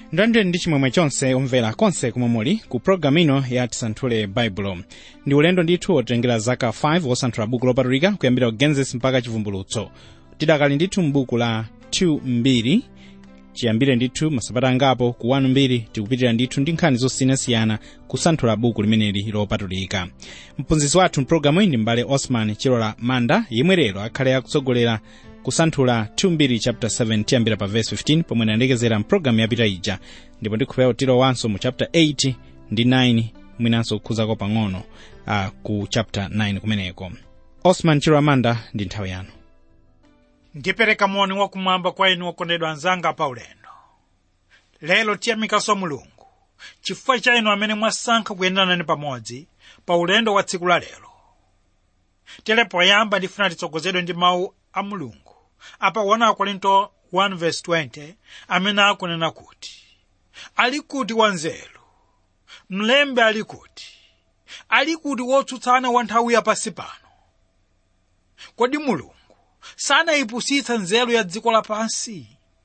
ndandire ndi chimwemwe chonse omvera konse kumwe muli ku pologalamu ino ya tisanthule baibulo ndi ulendo ndithu wotengera zaka 5 wosanthula buku lopatulika kuyambira ku genesis mpaka chivumbulutso tidakali ndithu m'buku la 2 mbiri chiyambire ndithu masabata angapo ku 1 mbiri tikupitira ndithu ndi nkhani zosiyanasiyana kusanthula buku limeneli lopatulika mphunzitsi wathu mpulogalamu iyi ndi mbale osman chilola manda yemwe lero akhale akutsogolera kusanthula 2 chapter 7 tiyambira pa verse 15 pomwe analekezera mpulogalamu yapita ija ndipo ndikhupewa tilowanso mu chapter 8 ndi 9 mwinanso kukhuzako pang'ono uh, ku chapter 9 kumeneko osman chilola manda ndi nthawi yanu ndipereka moni wakumwamba kwa inu okondedwa anzanga pa ulendo lero tiyamikanso mulungu chifukwa cha inu amene mwasankha kuyendera nane pamodzi pa ulendo wa tsiku la lero tere poyamba ndifuna titsogozedwe ndi mawu a mulungu apa 1 korinto 1:20 amene akunena kuti ali kuti wanzeru mlembi ali kuti ali kuti wotsutsana wa nthawi yapasi pano kodi mulungu sanayipusitsa nzeru ya dziko lapansi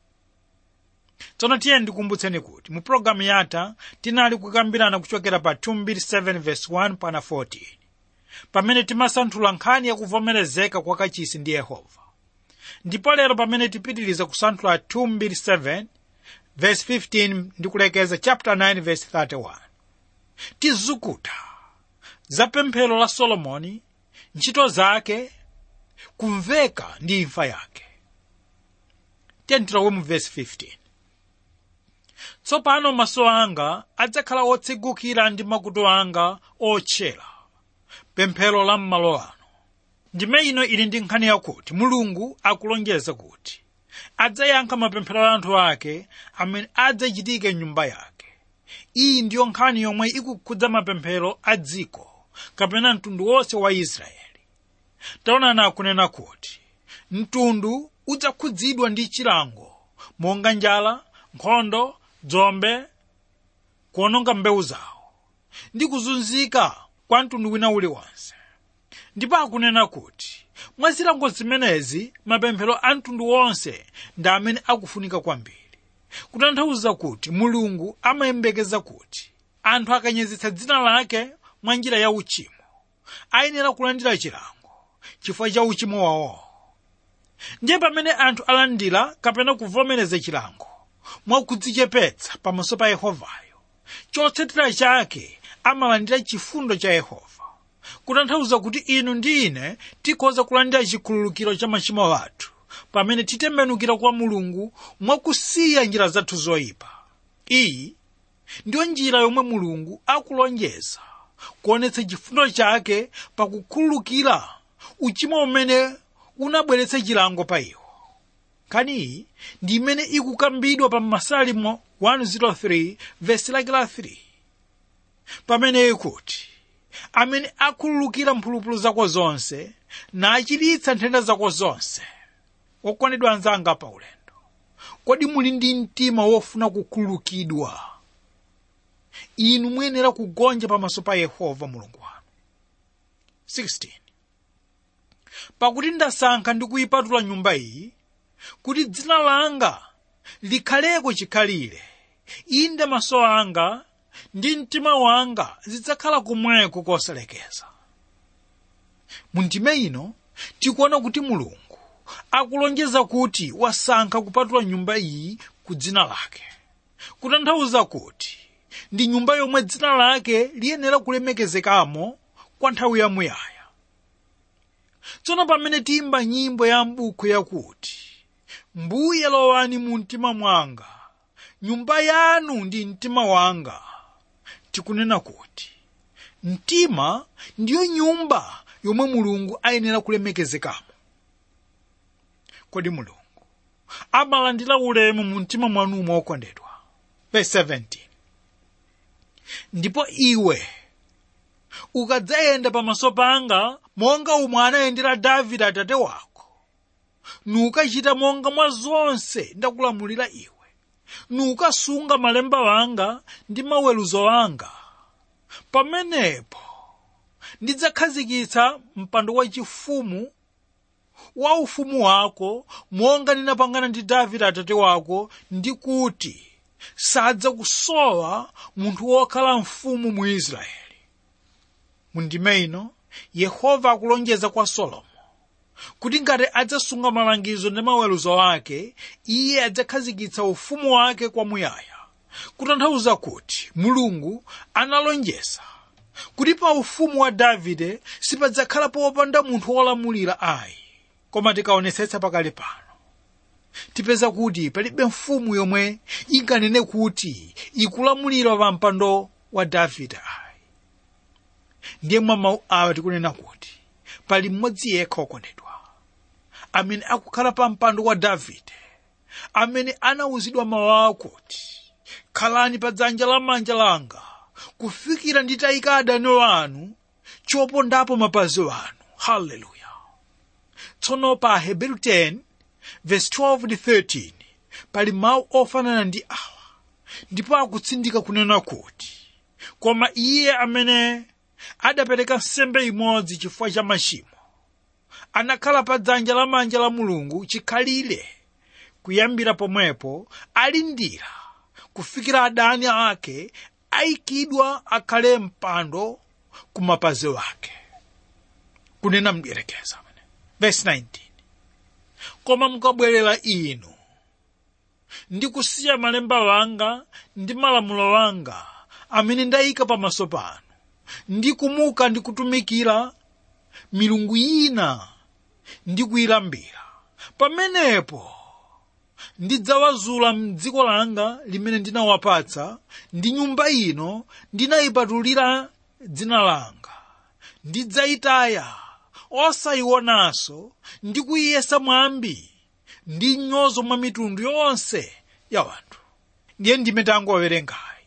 tsono tiye ndikumbutseni kuti mu pologalamu yatha tinali kukambirana kuchokera pa 2:7 pana 14 pamene timasanthula nkhani yakuvomerezeka kwa kachisi ndi yehova ndipo lero pamene tipitiriza kusanthula 2:7 verse 15 ndi kulekeza chapter 9 verse 31 tizukuta za pemphero la solomoni ntchito zake kumveka ndi imfa yake tentilowe mu verse 15 tsopano maso anga adzakhala otsegukira ndi makutu anga otchera pemphero la m'malo ano ndime ino ili ndi nkhani yakuti mulungu akulonjeza kuti adzayankha mapemphero a anthu ake amene adzachitike m'nyumba yake iyi ndiyo nkhani yomwe ikukhudza mapemphero a dziko kapena mtundu wonse wa israeli taonani akunena kuti mtundu udzakhudzidwa ndi chilango monga njala nkhondo dzombe kuononga mbewu zawo ndi kuzunzika kwa mtundu wina uliwonse ndipo akunena kuti mwa zilango zimenezi mapemphero a mtundu wonse ndi amene akufunika kwambiri kutanthauza kuti mulungu amayembekeza kuti anthu akanyezetsa dzina lake mwa njira ya uchimo ayenera kulandira chilango chifukwa cha uchimo wawo ndiye pamene anthu alandira kapena kuvomereza chilango mwakudzichepetsa pamaso pa yehovayo chotsatira chake amalandira chifundo cha yehova kutanthauza kuti inu ndi ine tikhoza kulandira chikhululukiro cha machimo athu pamene titembenukira kwa mulungu mwakusiya njira zathu zoyipa iyi ndiyo njira yomwe mulungu akulonjeza kuonetsa chifundo chake pakukhululukira uchimo umene unabweretsa chilango pa iwo nkhani iyi ndi imene ikukambidwa pa masalimo 103 vesi lake la 3 pamene ikuti amene akhululukira mphulupulu zako zonse nachiritsa nthenda zako zonse okondedwa anzanga pa ulendo kodi muli ndi mtima wofuna kukhululukidwa inu muyenera kugonja pamaso pa yehova mulungu wanu 16 pakuti ndasankha ndi kuyipatula nyumba iyi kuti dzina langa likhaleko chikhalire inde maso anga ndi mtima wanga zidzakhala kumweko kosalekeza mu ndime ino tikuona kuti mulungu akulonjeza kuti wasankha kupatula nyumba iyi ku dzina lake kutanthauza kuti ndi nyumba yomwe dzina lake liyenera kulemekezekamo kwa nthawi yamuyaya tsono pamene tiyimba nyimbo ya m'buku yakuti mbuye lowani mu mtima mwanga nyumba yanu ndi mtima wanga tikunena kuti mtima ndiyo nyumba yomwe mulungu ayenera kulemekezekamo kodi mulungu amalandira ulemu mu mtima mwanumo okondedwa verse 17 ndipo iwe ukadzayenda pamaso panga monga umwe anayendera davide atate wako nukachita monga mwa zonse ndakulamulira iwe nukasunga malemba wanga ndi maweruzo wanga pamenepo ndidzakhazikitsa mpando wachifumu wa ufumu wako monga ndinapangana ndi davide atate wako ndi kuti sadza kusowa munthu wokhala mfumu mu israeli mundime ino yehova akulonjeza kwa solomo kuti ngati adzasunga malangizo ndi maweruzo ake iye adzakhazikitsa ufumu wake kwamuyaya kutanthauza kuti mulungu analonjeza kuti pa ufumu wa davide sipadzakhala popanda munthu wolamulira ayi koma tikaonetsetsa pakali pano tipeza kuti palibe mfumu yomwe inganene kuti ikulamulira pa mpando wa davide ayi ndiye mwa mawu awa tikunena kuti pali mmodzi yekha wokondedwa amene akukhala pa mpando wa davide amene anawuzidwa mawu awo kuti khalani pa dzanja lamanja langa kufikira nditayika adani wanu chopondapo mapazi wanu haleluya tsono pa hebrew 10 verse 12 ndi 13 pali mawu ofanana ndi awa ndipo akutsindika kunena kuti koma iye amene adapereka nsembe imodzi chifukwa cha machimo anakhala pa dzanja lamanja la mulungu chikhalire kuyambira pomwepo alindira kufikira adani ake ayikidwa akhale mpando ku mapazi wake kunena mdierekeza verse 19 koma mukabwerera inu ndi kusiya malemba wanga ndi malamulo wanga amene ndayika pamaso panu ndi kumuka ndi kutumikira milungu ina ndi kuyilambira pamenepo ndidzawazula mdziko langa limene ndinawapatsa ndi nyumba ino ndinayipatulira dzina langa ndidzayitaya osayionanso ndi kuyiyesa mwambi ndi nyozo mwa mitundu yonse ya wanthu ndiye ndime tangowerengayi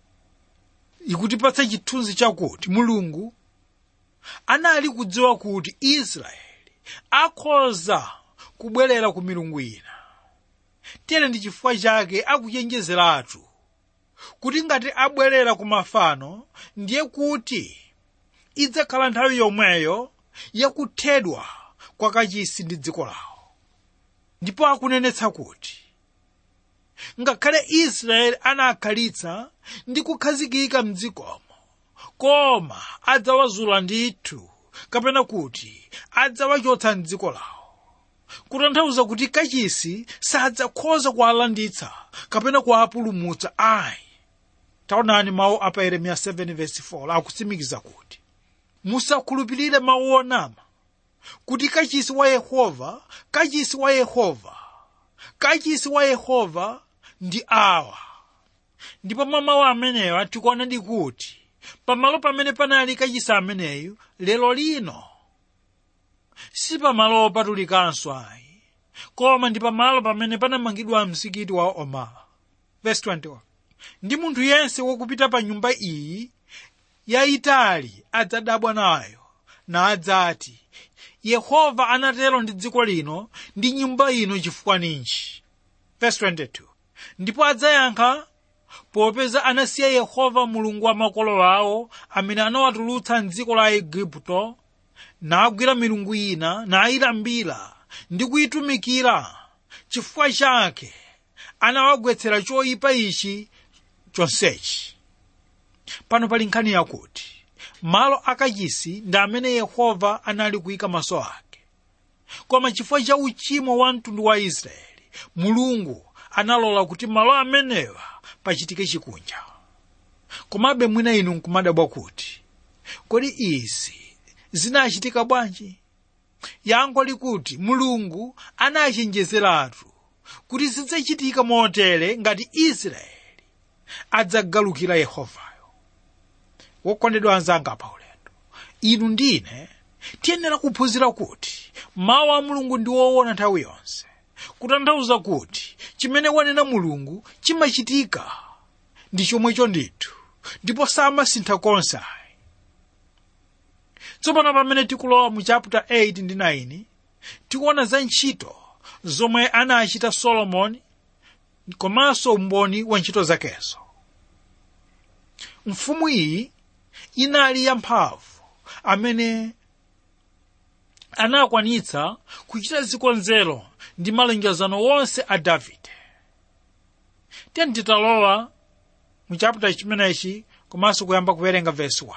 ikutipatsa chithunzi chakuti mulungu anali kudziwa kuti israeli akhoza kubwerera ku milungu ina tere ndi chifukwa chake akuchenjezeratu kuti ngati abwerera ku mafano ndiye kuti idzakhala nthawi yomweyo yakuthedwa kwa kachisi ndi dziko lawo ndipo akunenetsa kuti ngakhale israeli anakhalitsa ndi kukhazikika mdzikomo koma adzawazula ndithu kapena kuti adzawachotsa mdziko lawo kutanthauza kuti kachisi sadzakhoza kuwalanditsa kapena kuwapulumutsa ayi taonani mawu apa yeremiya 7:4 akutsimikiza kuti musakhulupirire mawu onama kuti kachisi wa yehova kachisi wa yehova kachisi wa yehova ndi awa ndipo mwa mawu amenewa tikuona ndi kuti pamalo pamene panali kachisi ameneyu lero lino si pamalo opatulikanso ayi koma ndi pamalo pamene panamangidwa msikiti wa omala verse 21 ndi munthu yense wokupita pa nyumba iyi yayitali adzadabwa nayo nadzati yehova anatero ndi dziko lino ndi nyumba ino chifukwa ninji verse 22 ndipo adzayankha popeza anasiya yehova mulungu wa makolo awo amene anawatulutsa mdziko la igupto nagwira milungu ina nayilambira ndi kuyitumikira chifukwa chake anawagwetsera choyipa ichi chonsechi pano pali nkhani yakuti malo akachisi ndi amene yehova anali kuyika maso ake koma chifukwa cha uchimo wa mtundu wa israeli mulungu analola kuti malo amenewa pachitike chikunja komabe mwina inu nkumadabwa kuti kodi izi zinachitika bwanji yankho likuti mulungu anachenjezeratu kuti zidzachitika motere ngati israeli adzagalukira yehovayo wokondedwa anzanga pa ulendo inu ndine tiyenera kuphunzira kuti mawu a mulungu ndi woona nthawi yonse kutanthauza kuti chimene wanena mulungu chimachitika ndi chomwecho ndithu ndipo samasintha konse ayi tsopano pamene tikulowa mu chapter 8 ndi 9 tikuona za ntchito zomwe anachita solomoni komanso umboni wa ntchito zakezo mfumu iyi inali yamphamvu amene anakwanitsa kuchita zikonzero ndi malonjezano wonse a davide tiye titalowa mu chapter chimenechi komanso kuyamba kuwerenga vesi 1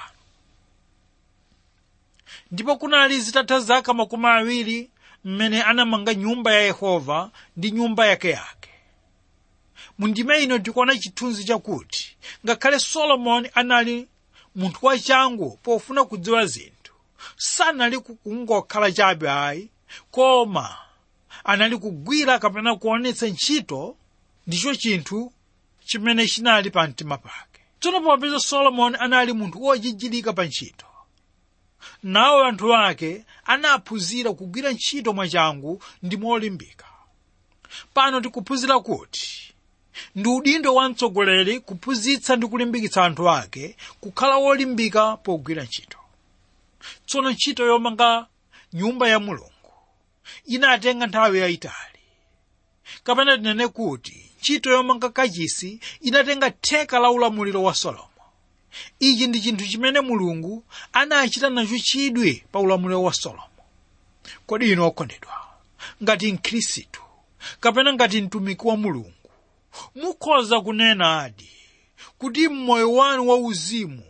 ndipo kunali zitatha zaka makumi awiri mmene anamanga nyumba ya yehova ndi nyumba yake yake mu ndime ino tikuona chithunzi chakuti ngakhale solomoni anali munthu wachangu pofuna kudziwa zinthu sanali kungokhala chabe ayi koma anali kugwira kapena kuonetsa ntchito ndicho chinthu chimene chinali pa mtima pake tsono popeza solomoni anali munthu wochichilika pa ntchito nawo anthu ake anaphunzira kugwira ntchito mwachangu ndi molimbika pano tikuphunzira kuti ndi udindo wa mtsogoleri kuphunzitsa ndi kulimbikitsa anthu ake kukhala wolimbika pogwira ntchito tsono ntchito yomanga nyumba ya mulungu inatenga nthawi yayitali kapena tinene kuti ntchito yomanga kachisi inatenga theka la ulamuliro wa solomo ichi ndi chinthu chimene mulungu anachita nacho chidwi pa ulamuliro wa solomo kodi inu okondedwa ngati mkhristu kapena ngati mtumiki wa mulungu mukhoza kunena adi kuti mmoyo wanu wauzimu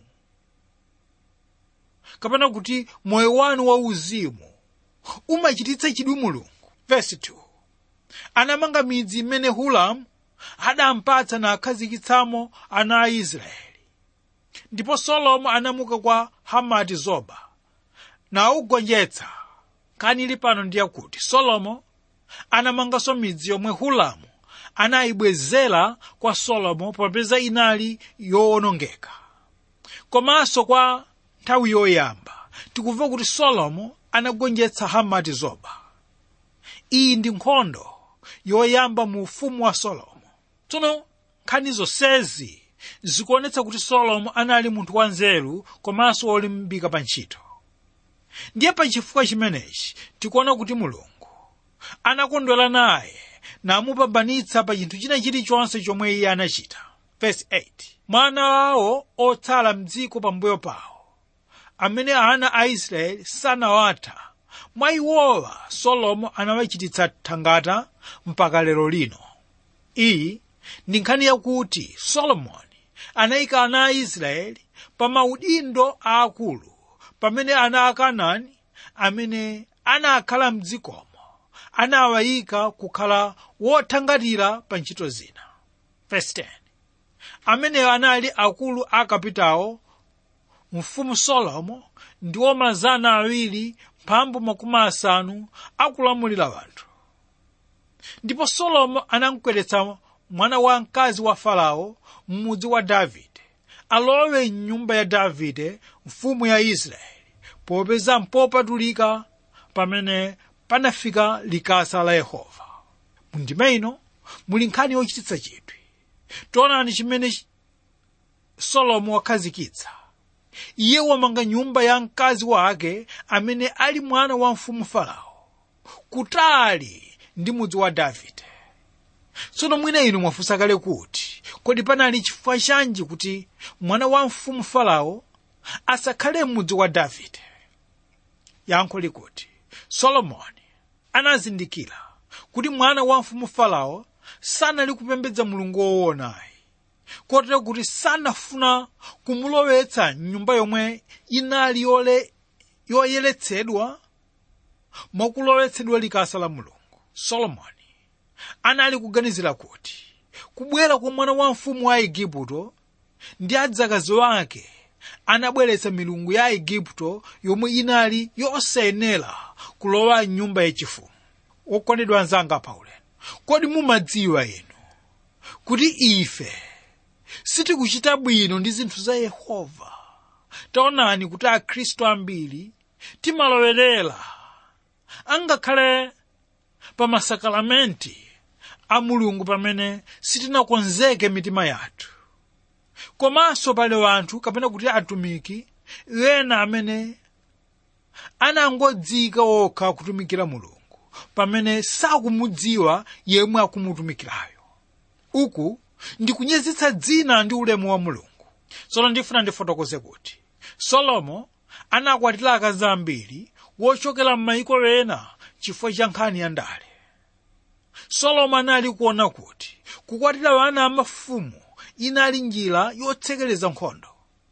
kapena kuti moyo wanu wauzimu umachititsa chidwi mulungu verse 2 anamanga midzi imene hulamu adampatsa nakhazikitsamo ana a israeli ndipo solomo anamuka kwa hamati zoba naugonjetsa kani ili pano ndiye kuti solomo anamanganso midzi yomwe hulamu anayibwezera kwa solomo popeza inali yowonongeka komanso kwa nthawi yoyamba tikumva kuti solomo anagonjetsa hamati zoba iyi ndi nkhondo yoyamba mu ufumu wa solomo tsono nkhani zonsezi zikuonetsa kuti solomo anali munthu wanzeru komanso wolimbika pa ntchito ndiye pa chifukwa chimenechi tikuona kuti mulungu anakondwera naye namupambanitsa pa chinthu china chilichonse chomwe iye anachita verse 8 mwana wawo otsala mdziko pambuyo pawo amene ana a israeli sanawatha mwa iwowa solomo anawachititsa thangata mpaka lero lino iyi ndi nkhani yakuti solomoni anayika ana a israeli pa maudindo aakulu pamene ana a kanaani amene anakhala mdzikomo anawayika kukhala wothangatira pa ntchito zina verse 10 ameneyo anali akulu a kapitawo mfumu solomo ndiwo mazana awiri mphambu makumi asanu akulamulira wanthu ndipo solomo anamkweretsa mwana wa mkazi wa farao m'mudzi wa davide alowe mnyumba ya davide mfumu ya israeli popeza mpopatulika pamene panafika likasa la yehova mundime ino muli nkhani yochititsa chidwi taonani chimene solomo wakhazikitsa iye wamanga nyumba ya mkazi wake amene ali mwana wa mfumu farao kutali ndi mudzi wa davide tsono mwina inu mwafunsa kale kuti kodi panali chifukwa chanji kuti mwana wa mfumu farao asakhale m'mudzi wa davide yankho likuti solomoni anazindikira kuti mwana wa mfumu farao sanali kupembedza mulungu woonayi kotero kuti sanafuna kumulowetsa mnyumba yomwe inali yole yoyeretsedwa mwakulowetsedwa likasa la mulungu solomoni anali kuganizira kuti kubwera kwa mwana wa mfumu wa igupto ndi adzakazi wake anabweretsa milungu ya igupto yomwe inali yosayenera kulowa mnyumba yachifumu wokondedwa anzanga paulendo kodi mumadziwa inu kuti ife sitikuchita bwino ndi zinthu za yehova taonani kuti akhristu ambiri timalowerera angakhale pa masakalamenti a mulungu pamene sitinakonzeke mitima yathu komanso pali wanthu kapena kuti atumiki ena amene anangodzika okha kutumikira mulungu pamene sakumudziwa yemwe akumutumikirayo uku ndikunyozetsa dzina ndi ulemu wa mulungu tsono ndifuna ndifotokoze kuti solomo anakwatira akazi ambiri wochokera m'mayiko ena chifukwa cha nkhani ya ndale solomo anali kuona kuti kukwatira ana amafumu inali njira yotsekereza nkhondo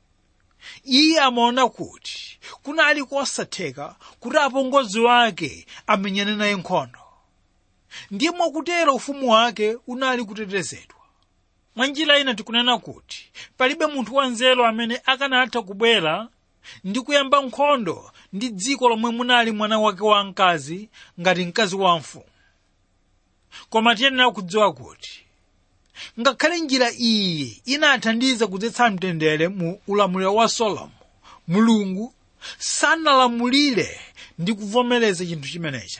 iye amaona kuti kunali kosatheka kuti apongozi wake amenyane naye nkhondo ndiye mwakutero ufumu wake unali kutetezedwa mwa njira ina tikunena kuti palibe munthu wanzeru amene akanatha kubwera ndi kuyamba nkhondo ndi dziko lomwe munali mwana wake wamkazi ngati mkazi wa mfumu koma tiyenera kudziwa kuti ngakhale njira iyi inathandiza kudzetsa mtendere mu ulamuliro wa solomo mulungu sanalamulire ndi kuvomereza chinthu chimenechi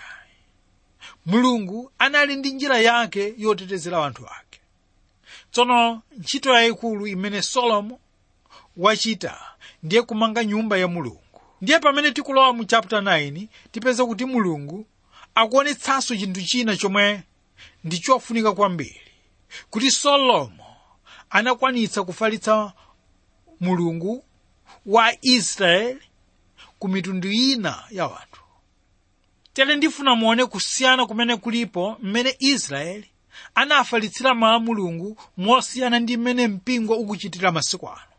mulungu anali ndi njira yake yotetezera anthu ake tsono ntchito yayikulu imene solomo wachita ndiye kumanga nyumba ya mulungu ndiye pamene tikulowa mu chapter 9 tipeza kuti mulungu akuonetsanso chinthu china chomwe ndi chofunika kwambiri kuti solomo anakwanitsa kufalitsa mulungu wa israeli ku mitundu ina ya wanthu tere ndifuna muone kusiyana kumene kulipo mmene israeli anafalitsira mawu a mulungu mosiyana ndi mmene mpingo ukuchitira masiku ano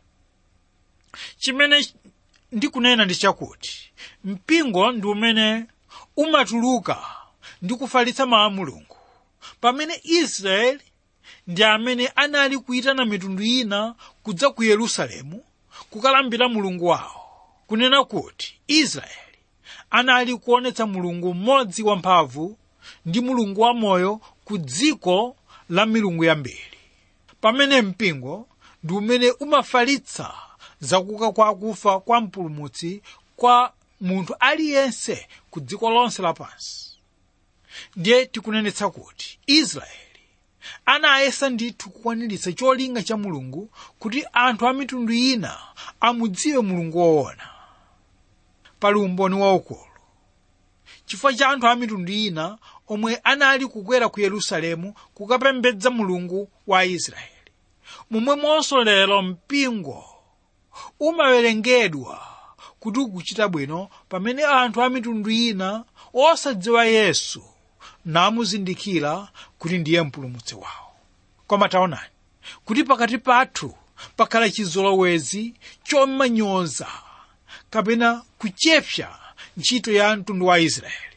chimene ndikunena ndi chakuti mpingo ndi umene umatuluka ndi kufalitsa mawu a mulungu pamene israeli ndi amene anali kuyitana mitundu ina kudza ku yerusalemu kukalambira mulungu wawo kunena kuti israeli anali kuonetsa mulungu mmodzi wamphamvu ndi mulungu wamoyo ku dziko la milungu yambiri pamene mpingo ndi umene umafalitsa zakuka kwa akufa kwa mpulumutsi kwa munthu aliyense ku dziko lonse lapansi ndiye tikunenetsa kuti israeli anayesa ndithu kukwaniritsa cholinga cha mulungu kuti anthu a mitundu ina amudziwe mulungu woona pali umboni waukulu chifukwa cha anthu a mitundu ina omwe anali kukwera ku yerusalemu kukapembedza mulungu wa israeli momwemonso lero mpingo umawerengedwa kuti ukuchita bwino pamene anthu a mitundu ina osadziwa yesu namuzindikira kuti ndiye mpulumutsi wawo koma taonani kuti pakati pathu pakhala chizolowezi chomanyoza kapena kuchepsa ntchito ya mtundu wa israeli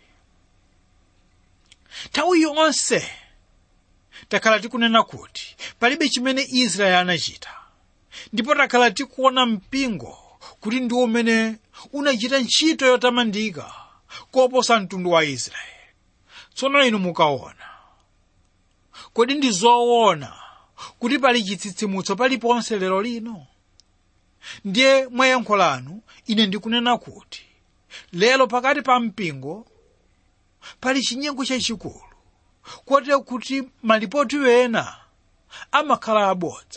nthawi yonse takhala tikunena kuti palibe chimene israeli anachita ndipo takhala tikuona mpingo kuti ndi umene unachita ntchito yotamandika koposa mtundu wa israeli tsono inu mukaona kodi ndi zoona kuti pali chitsitsimutso paliponse lero lino ndiye mwa yankho lanu ine ndikunena kuti lero pakati pa mpingo pali chinyengo chachikulu kotero kuti malipoti ena amakhala abodza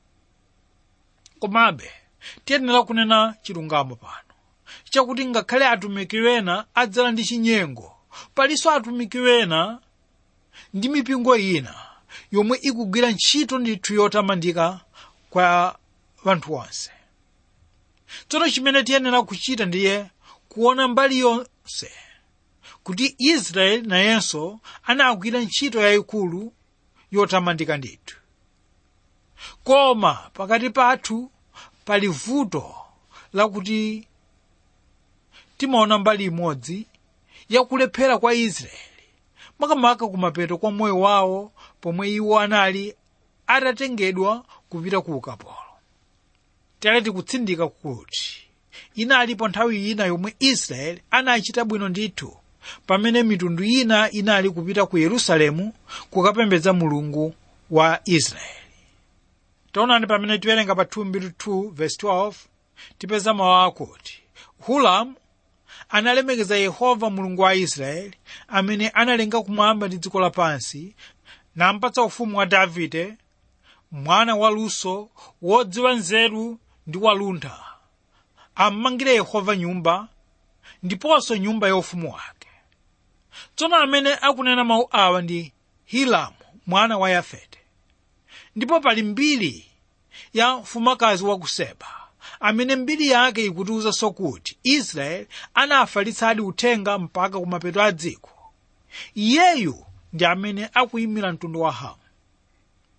komabe tiyenera kunena chilungamo pano chakuti ngakhale atumiki ena adzala ndi chinyengo palinso atumiki ena ndi mipingo ina yomwe ikugwira ntchito ndithu yotamandika kwa wanthu onse tsono chimene tiyenera kuchita ndiye kuona mbali yonse kuti israeli nayenso anagwira ntchito yayikulu yotamandika ndithu koma pakati pathu pali vuto lakuti timaona mbali imodzi yakulephera kwa israeli makamaka kumapeto kwa moyo wawo pomwe iwo anali atatengedwa kupita ku ukapolo tere tikutsindika kuti inalipo nthawi ina yomwe israeli anachita bwino ndithu pamene mitundu ina inali kupita ku yerusalemu kukapembedza mulungu wa israeli taonani pamene tiwerenga pa 2 verse 12 tipeza mawu akuti hulamu analemekeza yehova mulungu wa israeli amene analenga kumwamba ndi dziko lapansi nampatsa ufumu wa davide mwana waluso wodziwa nzeru ndi waluntha ammangire yehova nyumba ndiponso nyumba ya ufumu wake tsono amene akunena mawu awa ndi hilamu mwana wa yafete ndipo pali mbiri ya mfumukazi wa ku seba amene mbiri yake ikutiwuzanso kuti israeli anafalitsadi uthenga mpaka kumapeto a dziko iyeyu ndi amene akuyimira mtundu wa hamu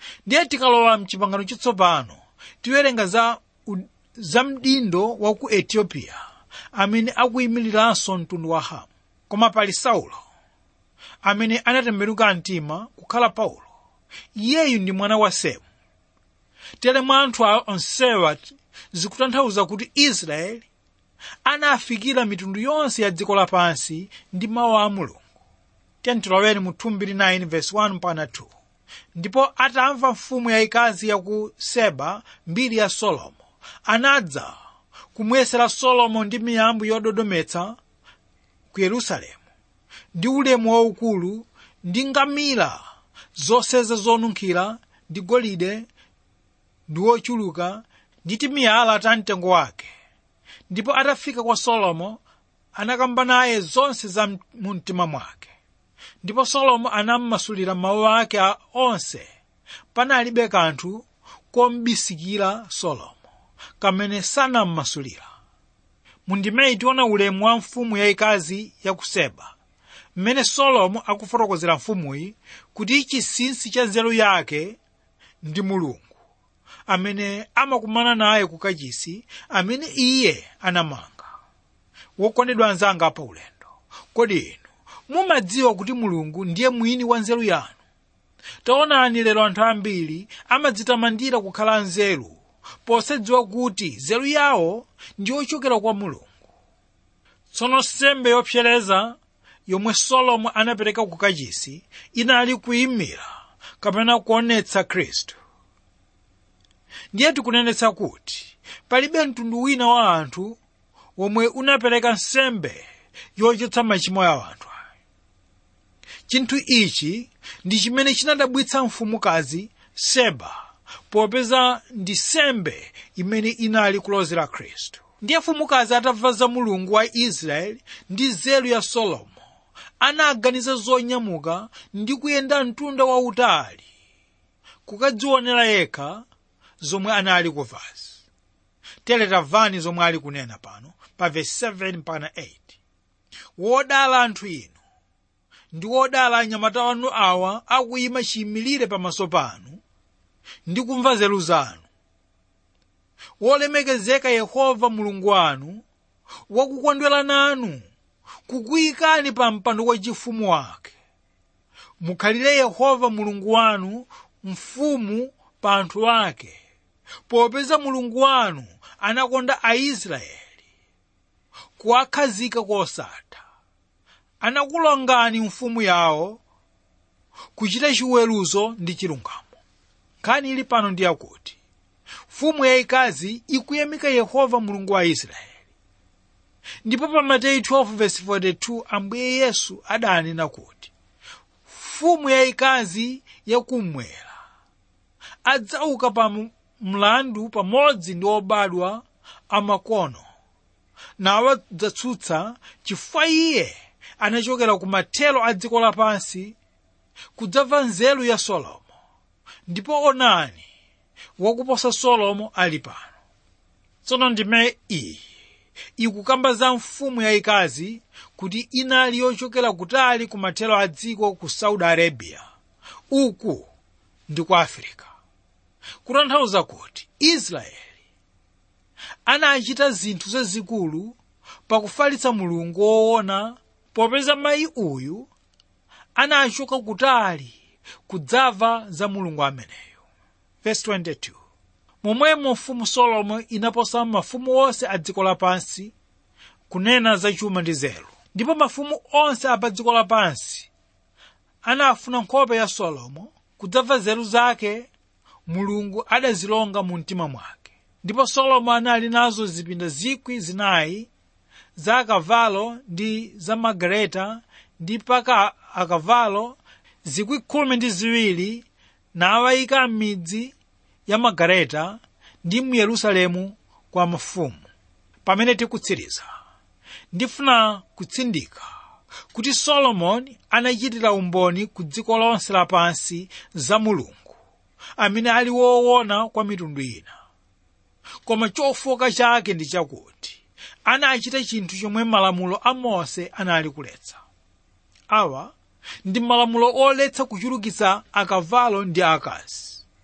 ndiye tikalowa mchipangano chitsopano tiwerenga za, u- za mdindo wa ku etiyopiya amene akuyimiriranso mtundu wa hamu koma pali saulo amene anatembenuka mtima kukhala paulo iyeyu ndi mwana wa semu tere mwa anthu a- onsewa zikutanthauza kuti israeli anafikira mitundu yonse ya dziko lapansi ndi mawu a mulungu tentiloweni mu 2 verse 1 mpaka 2 ndipo atamva mfumu yayikazi ya ku seba mbiri ya solomo anadza kumuyesera solomo ndi miyambo yododometsa ku yerusalemu ndi ulemu waukulu ndi ngamira zoseza zonunkhira ndi golide ndi wochuluka ndi timiyala ta mtengo wake ndipo atafika kwa solomo anakamba naye zonse za m- mu mtima mwake ndipo solomo anammasulira mawu ake a- onse panalibe kanthu kombisikira solomo kamene sanammasulira mundimeyi tiona ulemu wa mfumu yayikazi ya ku seba mmene solomo akufotokozera mfumuyi kuti chinsinsi cha nzeru yake ndi mulungu amene amakumana naye ku kachisi amene iye anamanga wokondedwa anzanga pa ulendo kodi inu mumadziwa kuti mulungu ndiye mwini wa nzeru yanu taonani lero anthu ambiri amadzitamandira kukhala nzeru posadziwa kuti nzeru yawo ndi yochokera kwa mulungu tsono nsembe yopsereza yomwe solomo anapereka ku kachisi inali kuyimira kapena kuonetsa khristu ndiye tikunenetsa kuti palibe mtundu wina wa anthu womwe unapereka nsembe yochotsa machimo ya anthu chinthu ichi ndi chimene chinadabwitsa mfumukazi seba popeza ndi nsembe imene inali kulozera khristu ndiye mfumukazi atamva za mulungu wa israeli ndi nzeru ya solomo anaganiza zonyamuka ndi kuyenda mtunda wautali kukadzionera yekha zomwe anali kuvazi tere tamvani zomwe ali kunena pano pa vesi 7 mpaka 8 wodala anthu inu ndi wodala anyamata anu awa akuyima chiyimilire pamaso panu ndi kumva nzeru zanu wolemekezeka yehova mulungu wanu wakukondwera nanu kukuyikani pa mpando wachifumu wake mukhalire yehova mulungu wanu mfumu pa anthu ake popeza mulungu wanu anakonda aisraeli kuwakhazika kosatha anakulongani mfumu yawo kuchita chiweruzo ndi chilungamo nkhani ili pano ndi yakuti mfumu yayikazi ikuyamika yehova mulungu wa israeli ndipo pa mateyu 12:42 ambuye yesu adanena kuti mfumu yayikazi yakummwera adzauka pa m- mlandu pamodzi ndi obadwa amakono nawo adzatsutsa chifukwa iye anachokera ku mathero a dziko lapansi kudzamva nzeru ya solomo ndipo onani wakuposa solomo ali pano tsono ndime iyi ikukamba za mfumu yayikazi kuti inali yochokera kutali ku mathero a dziko ku saudi arabia uku ndi ku afirika kutanthauza kuti israeli anachita zinthu zazikulu pakufalitsa mulungu woona popeza mayi uyu anachoka kutali kudzamva za mulungu ameneyo Verse 22 momwemo mfumu solomo inaposa mafumu onse a dziko lapansi kunena za chuma ndi zelo ndipo mafumu onse a pa dziko lapansi anafuna nkhope ya solomo kudzamva nzeru zake mulungu adazilonga mu mtima mwake ndipo solomo anali nazo zipinda zikwi zinayi za akavalo ndi za magaleta ndi paka akavalo zikwi khumi ndi ziwiri nawayika m'midzi ya magaleta ndi mu yerusalemu kwa mafumu pamene tikutsiriza ndifuna kutsindika kuti solomoni anachitira umboni ku dziko lonse lapansi za mulungu amene ali woona kwa mitundu ina koma chofoka chake ndi chakuti anachita chinthu chomwe malamulo a mose anali kuletsa awa ndi malamulo oletsa kuchulukitsa akavalo ndi akazi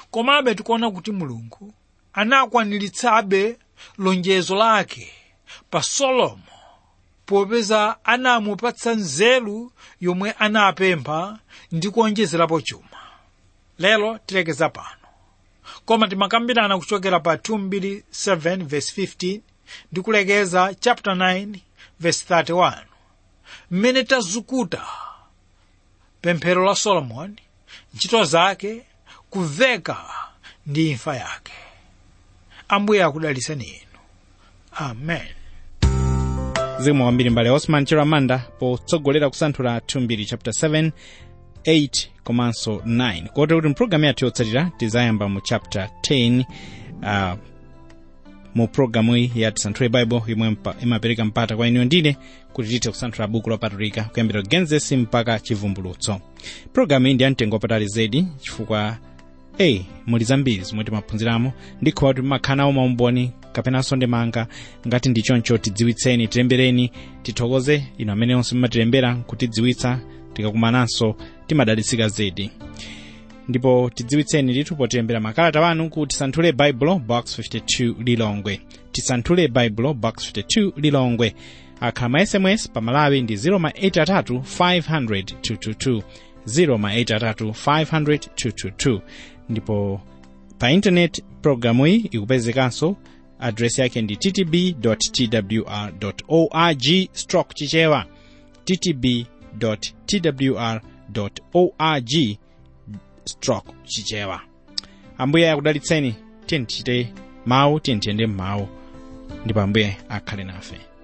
komabe tikuona kuti mulungu anakwaniritsabe lonjezo lake pa solomo popeza anamupatsa nzeru yomwe anapempha ndi kuonjezerapo chuma lero tilekeza pano koma timakambirana kuchokera pa 227 verse 15 ndi kulekeza chapter 9 verse 31 mmene tazukuta pemphero la solomoni ntchito zake kuveka ndi imfa yake ambuye akudaliseni inu amen zikomo kwambiri mbale osman chiramanda potsogolera kusanthula 2 chapter 7 8 komanso 9 kotero kuti mpulogalamu yathu yotsatira tizayamba mu chapter 10 uh, mu pulogalamu iyi ya tisanthule bible yomwe mpa- imapereka mpata kwa inu ndine kuti tithe kusanthula buku lopatulika kuyambira genesis mpaka chivumbulutso pulogalamu iyi ndi yamtengo wapatali zedi chifukwa eyi muli zambiri zomwe timaphunziramo ndikhowa kuti mumakhala nawo maumboni kapenanso ndemanga ngati ndi choncho tidziwitseni tilembereni tithokoze inu amene onse mumatilembera kutidziwitsa tikakumananso timadalitsika zedi ndipo tidziwitseni ndithu potilembera makalata wanu ku tisanthule baibulo box 52 lilongwe tisanthule baibulo box 52 lilongwe akhala ma sms pa malawi ndi 083 500 222 083 500 222 ndipo pa intaneti programu iyi ikupezekanso adresi yake ndi ttb twr org stroke chichewa ttb twr org stroke chichewa ambuye akudalitseni tiyeni tichite mawu tiyeni tiyende m'mawu ndipo ambuye akhale nafe